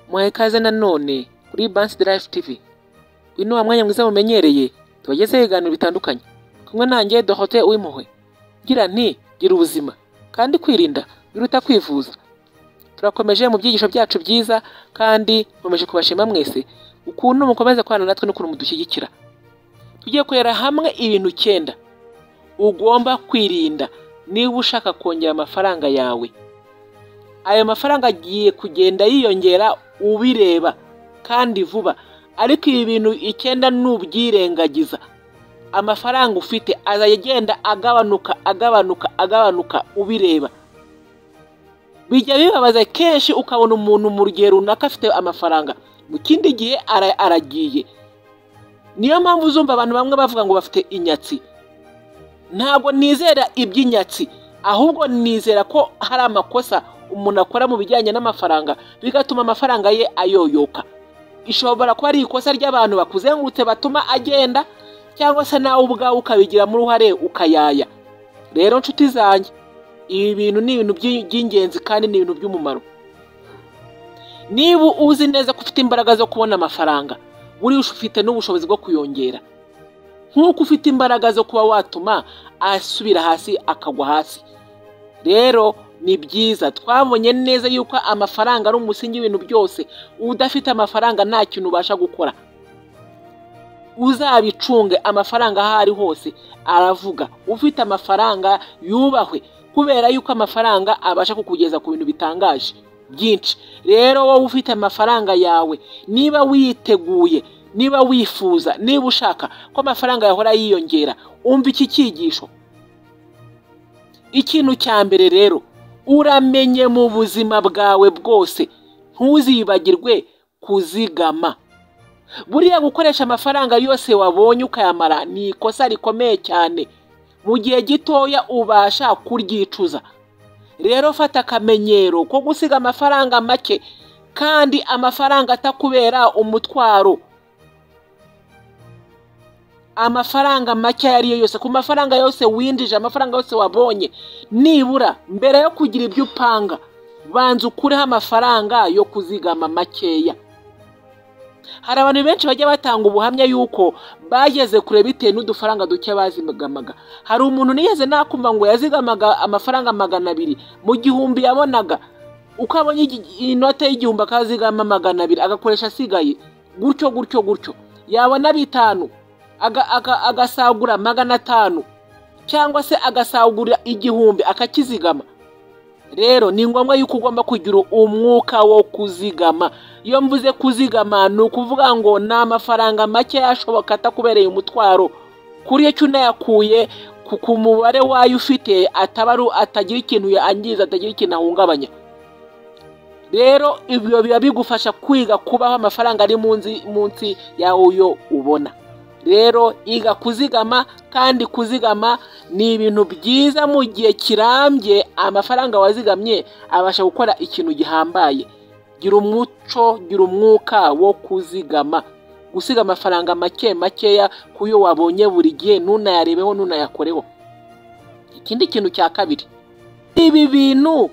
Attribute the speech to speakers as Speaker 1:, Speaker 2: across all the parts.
Speaker 1: muhaye ikaze nanone kuri Bansi de Life TV uyu ni wa mwanya mwiza mumenyereye tubagezeho ibiganiro bitandukanye kumwe nanjye Dorothée Uwimpuhwe ngira nti gira ubuzima kandi kwirinda biruta kwivuza turakomeje mu byigisho byacu byiza kandi nkomeje kubashima mwese ukuntu mukomeza kubana natwe n'ukuntu mudushyigikira tugiye kurera hamwe ibintu icyenda ugomba kwirinda niba ushaka kongera amafaranga yawe ayo mafaranga agiye kugenda yiyongera ubireba kandi vuba ariko ibi bintu icyenda n'ubyirengagiza amafaranga ufite azajya agenda agabanuka agabanuka agabanuka ubireba bijya bibabaza kenshi ukabona umuntu mu rugero runaka afite amafaranga mu kindi gihe aragiye niyo mpamvu uzumva abantu bamwe bavuga ngo bafite inyatsi ntabwo nizera iby'inyatsi ahubwo nizera ko hari amakosa umuntu akora mu bijyanye n'amafaranga bigatuma amafaranga ye ayoyoka ishobora kuba ari ikosa ry'abantu bakuzengurutse batuma agenda cyangwa se nawe ubwawe ukabigiramo uruhare ukayaya rero nshuti zanjye ibi bintu ni ibintu by'i- by'ingenzi kandi ni ibintu by'umumaro niba uzi neza ko ufite imbaraga zo kubona amafaranga buriya ufite n'ubushobozi bwo kuyongera nk'uko ufite imbaraga zo kuba watuma asubira hasi akagwa hasi rero ni byiza twabonye neza yuko amafaranga ari umusingi w'ibintu byose udafite amafaranga nta kintu ubasha gukora uzabicunge amafaranga aho ari hose aravuga ufite amafaranga yubahwe kubera yuko amafaranga abasha kukugeza ku bintu bitangaje byinshi rero wowe ufite amafaranga yawe niba witeguye niba wifuza niba ushaka ko amafaranga yahora yiyongera umva iki cyigisho ikintu cya mbere rero uramenye mu buzima bwawe bwose ntuzibagirwe kuzigama buriya gukoresha amafaranga yose wabonye ukayamara ni ikosa rikomeye cyane mu gihe gitoya ubasha kuryicuza rero fata akamenyero ko gusiga amafaranga make kandi amafaranga atakubera umutwaro amafaranga make ayo ariyo yose ku mafaranga yose winjije amafaranga yose wabonye nibura mbere yo kugira ibyo upanga banza ukureho amafaranga yo kuzigama makeya hari abantu benshi bajya batanga ubuhamya y'uko bageze kure bitewe n'udufaranga duke bazigamaga hari umuntu nigeze nakumva ngo yazigamaga amafaranga magana abiri mu gihumbi yabonaga uko abonye igi- inote y'igihumbi akazigama magana abiri agakoresha asigaye gutyo gutyo gutyo yabona bitanu aga- aga- agasagura magana atanu cyangwa se agasagurira igihumbi akakizigama rero ni ngombwa yuko ugomba kugira umwuka wo kuzigama iyo mvuze kuzigama ni ukuvuga ngo ni amafaranga make ashoboka atakubereye umutwaro kuri icyo unayakuye ku- ku mubare wayo ufite ataba ari atagira ikintu yangiza atagira ikintu ahungabanya rero ibyo biba bigufasha kwiga kubaho amafaranga ari munsi munsi y'ayo ubona rero iga kuzigama kandi kuzigama ni ibintu byiza mu gihe kirambye amafaranga wazigamye abasha gukora ikintu gihambaye gira umuco gira umwuka wo kuzigama gusiga amafaranga make makeya ku yo wabonye buri gihe ntunayarebeho ntunayakoreho ikindi kintu cya kabiri ibi bintu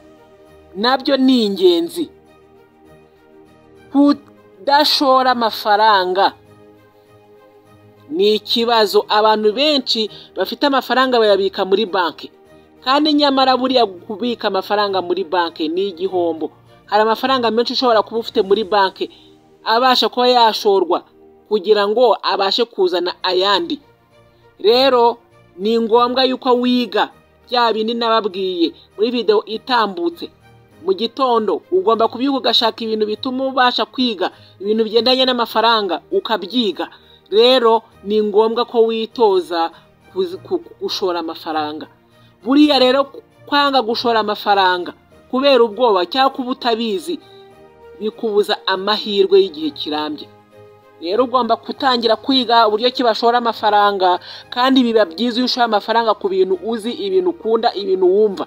Speaker 1: nabyo ni ingenzi kudashora amafaranga ni ikibazo abantu benshi bafite amafaranga bayabika muri banki kandi nyamara buriya kubika amafaranga muri banki ni igihombo hari amafaranga menshi ushobora kuba ufite muri banki abasha kuba yashorwa kugira ngo abashe kuzana ayandi rero ni ngombwa yuko wiga bya bindi nababwiye muri videwo itambutse mu gitondo ugomba kubyuka ugashaka ibintu bituma ubasha kwiga ibintu bigendanye n'amafaranga ukabyiga rero ni ngombwa ko witoza kuzi- ku- ku- gushora amafaranga buriya rero kwanga gushora amafaranga kubera ubwoba cyangwa kuba utabizi bikubuza amahirwe y'igihe kirambye rero ugomba gutangira kwiga uburyo ki bashora amafaranga kandi biba byiza iyo ushoye amafaranga ku bintu uzi ibintu ukunda ibintu wumva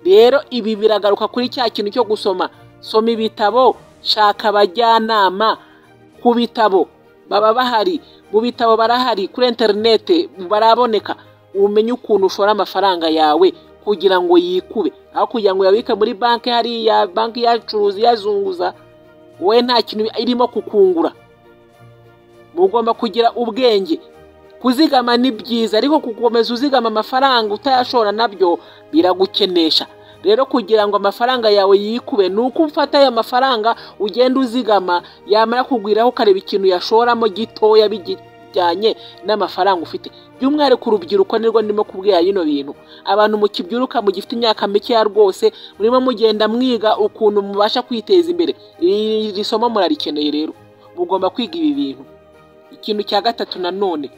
Speaker 1: rero ibi biragaruka kuri cya kintu cyo gusoma soma ibitabo shaka abajyanama ku bitabo baba bahari mu bitabo barahari kuri interinete baraboneka umenye ukuntu ushora amafaranga yawe kugira ngo yikube aho kugira ngo uyabike muri banki hariya banki yacuruza iyazunguza wowe nta kintu irimo kukungura mugomba kugira ubwenge kuzigama ni byiza ariko gukomeza uzigama amafaranga utayashora nabyo biragukenesha rero kugira ngo amafaranga yawe yikube ni uko ufata ayo mafaranga ugenda uzigama yamara kugwiraho ukareba ikintu yashoramo gitoya bijyanye n'amafaranga ufite by'umwihariko urubyiruko nirwo ndimo kubwira bino bintu abantu mukibyuruka mugifite imyaka mikeya rwose murimo mugenda mwiga ukuntu mubasha kwiteza imbere iri somo murarikeneye rero mugomba kwiga ibi bintu ikintu cya gatatu nanone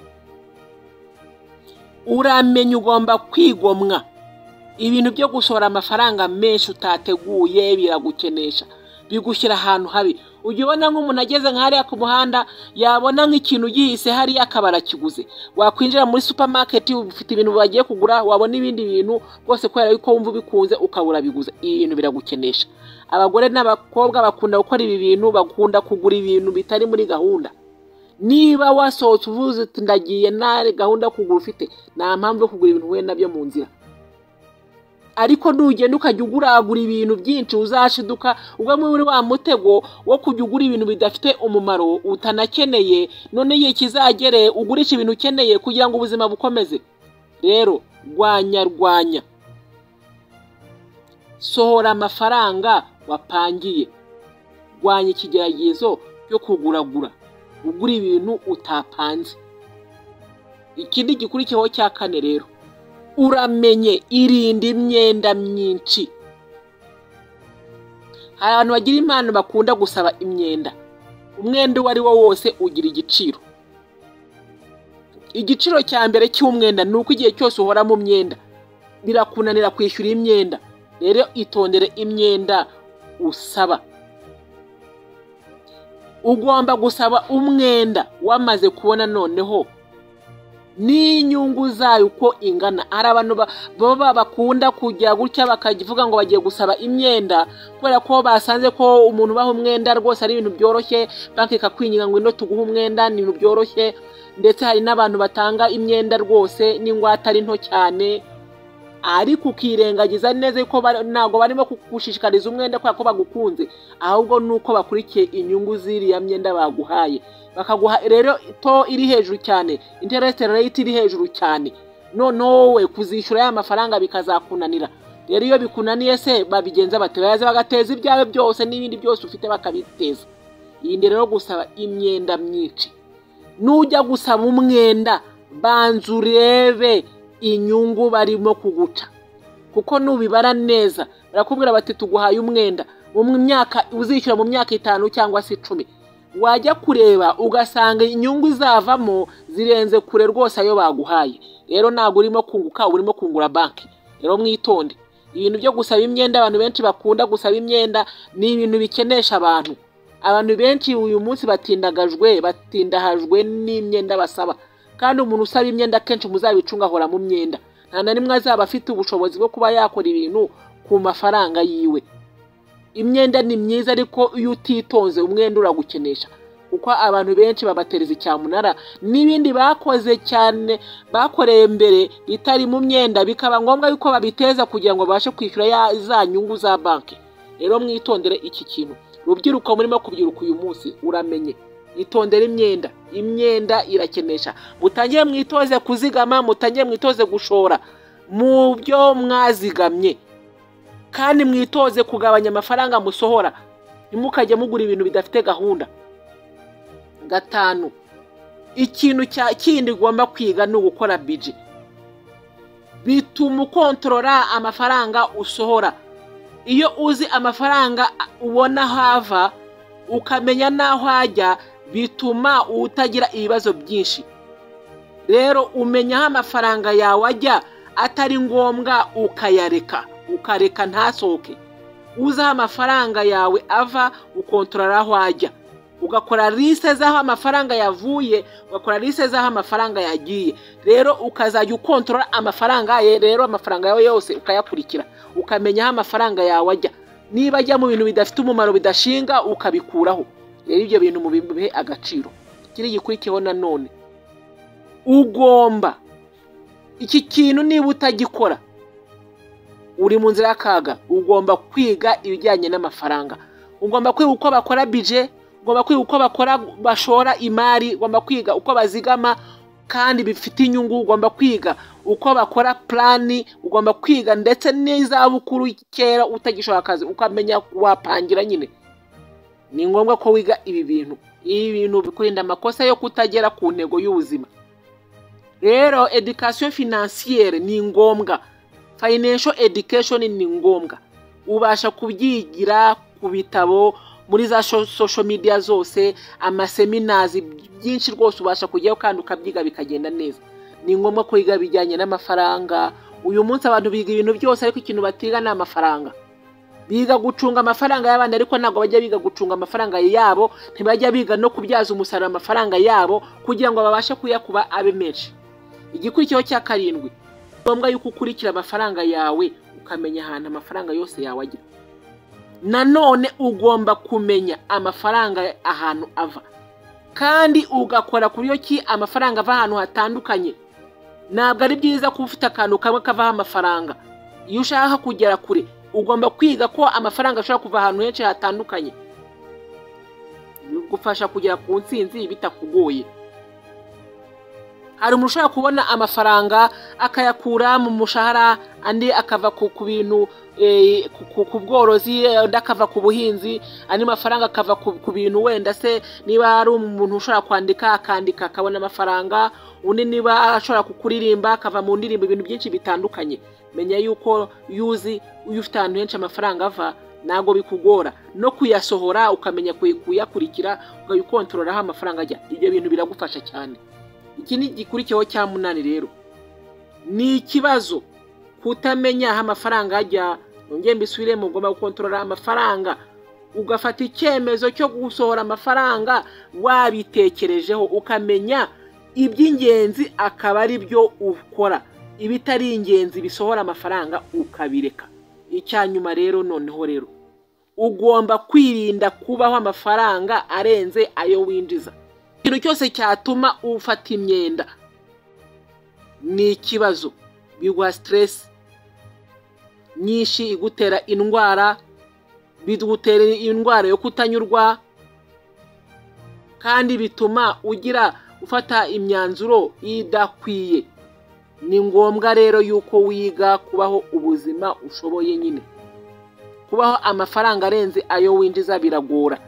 Speaker 1: uramenya ugomba kwigomwa ibintu byo gushora amafaranga menshi utateguye biragukenesha bigushyira ahantu habi ujya ubona nk'umuntu ageze nka hariya ku muhanda yabona nk'ikintu yihise hariya akaba arakiguze wakwinjira muri supamaketi ufite ibintu bagiye kugura wabona ibindi bintu rwose kubera yuko wumva ubikunze ukaba urabiguza ibi bintu biragukenesha abagore n'abakobwa bakunda gukora ibi bintu bakunda kugura ibintu bitari muri gahunda niba wasohotse uvuze uti ndagiye nta gahunda yo kugura ufite nta mpamvu yo kugura ibintu wenda nabyo mu nzira ariko nugenda ukajya uguragura ibintu byinshi uzashiduka ubwo muri wa mutego wo kujya ugura ibintu bidafite umumaro utanakeneye none igihe kizagere ugurisha ibintu ukeneye kugira ngo ubuzima bukomeze rero rwanya rwanya sohora amafaranga wapangiye rwanya ikigeragezo cyo kuguragura ugura ibintu utapanze ikindi gikurikiyeho cya kane rero uramenye irinda imyenda myinshi hari abantu bagira impano bakunda gusaba imyenda umwenda uwo ari wo wose ugira igiciro igiciro cya mbere cy'umwenda ni uko igihe cyose uhora mu myenda birakunanira kwishyura imyenda rero itondere imyenda usaba ugomba gusaba umwenda wamaze kubona noneho n'inyungu zayo uko ingana hari abantu baba bakunda kujya gutya bakavuga ngo bagiye gusaba imyenda kubera ko basanze ko umuntu ubaha umwenda rwose ari ibintu byoroshye banki ikakwinginga ngo ino tuguhe umwenda ni ibintu byoroshye ndetse hari n'abantu batanga imyenda rwose n'ingwate ari nto cyane ariko ukirengagiza neza yuko ntabwo barimo kugushishikariza umwenda kubera ko bagukunze ahubwo ni uko bakurikiye inyungu z'iriya myenda baguhaye bakaguha rero to iri hejuru cyane interest rate iri hejuru cyane noneho we kuzishyura ya mafaranga bikazakunanira rero iyo bikunaniye se babigenza batabaza bagateza ibyawe byose n'ibindi byose ufite bakabiteza yindi rero gusaba imyenda myinshi nujya gusaba umwenda banza urebe inyungu barimo kuguca kuko nubibara neza barakubwira bati tuguhaye umwenda myaka uzishyura mu myaka itanu cyangwa se icumi wajya kureba ugasanga inyungu zavamo zirenze kure rwose ayo baguhaye rero ntabwo urimo kunguka urimo kungura banki rero mwitonde ibintu byo gusaba imyenda abantu benshi bakunda gusaba imyenda ni ibintu bikenesha abantu abantu benshi uyu munsi batindagajwe batindahajwe n'imyenda basaba kandi umuntu usaba imyenda akenshi muzabicunga ahora mu myenda nta na rimwe azaba afite ubushobozi bwo kuba yakora ibintu ku mafaranga yiwe imyenda ni myiza ariko iyo utitonze umwenda uragukenesha kuko abantu benshi babatereza icyamunara n'ibindi bakoze cyane bakoreye mbere bitari mu myenda bikaba ngombwa yuko babiteza kugira ngo babashe kwishyura za nyungu za banki rero mwitondere iki kintu rubyiruko murimo kubyiruka uyu munsi uramenye itondere imyenda imyenda irakenesha mutangire mwitoze kuzigama mutangire mwitoze gushora mu byo mwazigamye kandi mwitoze kugabanya amafaranga musohora ntimukajye mugura ibintu bidafite gahunda gatanu ikintu cya kindi ugomba kwiga ni ugukora biji bituma ukontorora amafaranga usohora iyo uzi amafaranga ubona hava ukamenya n'aho ajya bituma utagira ibibazo byinshi rero umenya aho amafaranga yawe ajya atari ngombwa ukayareka ukareka ntasohoke uzi aho amafaranga yawe ava ukontorora aho ajya ugakora lise z'aho amafaranga yavuye ugakora lise z'aho amafaranga yagiye rero ukazajya ukontorora amafaranga ye rero amafaranga yawe yose ukayakurikira ukamenya aho amafaranga yawe ajya niba ajya mu bintu bidafite umumaro bidashinga ukabikuraho rero ibyo bintu mu bihe agaciro kiri gikurikiyeho nanone ugomba iki kintu niba utagikora uri mu nzira y'akaga ugomba kwiga ibijyanye n'amafaranga ugomba kwiga uko bakora bije ugomba kwiga uko bakora bashora imari ugomba kwiga uko bazigama kandi bifite inyungu ugomba kwiga uko bakora plani ugomba kwiga ndetse n'izabukuru kera utagishaka akazi ukamenya wapangira nyine ni ngombwa ko wiga ibi bintu ibi bintu bikurinda amakosa yo kutagera ku ntego y'ubuzima rero education financiere ni ngombwa financial education ni ngombwa ubasha kubyigira ku bitabo muri za sosho midiya zose amaseminazi byinshi rwose ubasha kujyaho kandi ukabyiga bikagenda neza ni ngombwa kwiga bijyanye n'amafaranga uyu munsi abantu biga ibintu byose ariko ikintu batiga ni amafaranga biga gucunga amafaranga y'abana ariko ntabwo bajya biga gucunga amafaranga yabo ntibajya biga no kubyaza umusaruro amafaranga yabo kugira ngo babashe kuyakuba abe menshi igikurikiho cya karindwi ni ngombwa yuko ukurikira amafaranga yawe ukamenya ahantu amafaranga yose yawe ajya nanone ugomba kumenya amafaranga ahantu ava kandi ugakora ku buryo ki amafaranga ava ahantu hatandukanye ntabwo ari byiza kuba ufite akantu kamwe kavaho amafaranga iyo ushaka kugera kure ugomba kwiga ko amafaranga ashobora kuva ahantu henshi hatandukanye bigufasha kugera ku nsinzi bitakugoye hari umuntu ushobora kubona amafaranga akayakura mu mushahara andi akava ku bintu ku bworozi undi akava ku buhinzi andi mafaranga akava ku bintu wenda se niba ari umuntu ushobora kwandika akandika akabona amafaranga undi niba ashobora kuririmba akava mu ndirimbo ibintu byinshi bitandukanye menya yuko yuzi iyo ufite ahantu henshi amafaranga ava ntabwo bikugora no kuyasohora ukamenya kuyakurikira ukayikontorolaho amafaranga ajya ibyo bintu biragufasha cyane iki ni igikurikiyeho cya munani rero ni ikibazo kutamenya aho amafaranga ajya nongeye mbisubiremo ugomba gukontorora amafaranga ugafata icyemezo cyo gusohora amafaranga wabitekerejeho ukamenya iby'ingenzi akaba ari byo ukora ibitari ingenzi bisohora amafaranga ukabireka icyanyuma rero noneho rero ugomba kwirinda kubaho amafaranga arenze ayo winjiza ikintu cyose cyatuma ufata imyenda ni ikibazo biguha siteresi nyinshi igutera indwara bigutera indwara yo kutanyurwa kandi bituma ugira ufata imyanzuro idakwiye ni ngombwa rero yuko wiga kubaho ubuzima ushoboye nyine kubaho amafaranga arenze ayo winjiza biragora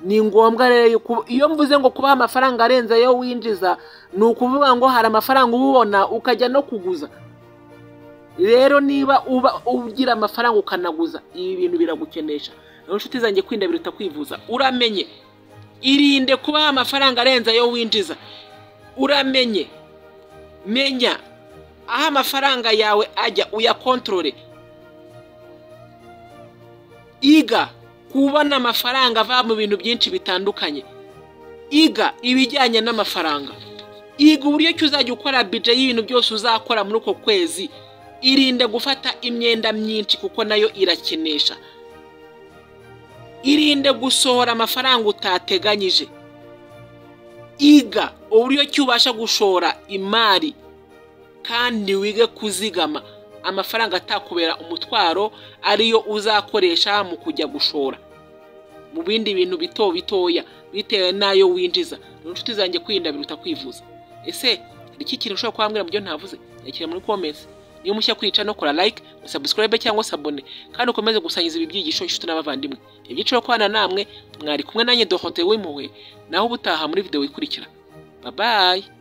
Speaker 1: ni ngombwa rero yuko iyo mvuze ngo kubaho amafaranga arenze ayo winjiza ni ukuvuga ngo hari amafaranga uba ubona ukajya no kuguza rero niba uba ugira amafaranga ukanaguza ibi bintu biragukenesha rero inshuti zanjye kwinda biruta kwivuza uramenye irinde kubaho amafaranga arenze ayo winjiza uramenye menya aho amafaranga yawe ajya uyakontorore iga kubona amafaranga ava mu bintu byinshi bitandukanye iga ibijyanye n'amafaranga iga uburyo ki uzajya ukora bije y'ibintu byose uzakora muri uko kwezi irinde gufata imyenda myinshi kuko nayo irakenesha irinde gusohora amafaranga utateganyije iga uburyo ki ubasha gushora imari kandi wige kuzigama amafaranga atakubera umutwaro ariyo uzakoresha mu kujya gushora mu bindi bintu bito bitoya bitewe n'ayo winjiza ni inshuti zanjye kwirinda biruta kwivuza ese hari iki kintu ushobora kuhambwira mu byo ntavuze yakira muri komensi niba mushya kwica no kora like usabusikorabe cyangwa sabone kandi ukomeze gusangiza ibi byigisho inshuti n'abavandimwe ibyiciro kubana namwe mwari kumwe nanjye dohote w'impuhwe naho ubutaha muri videwo ikurikira babaye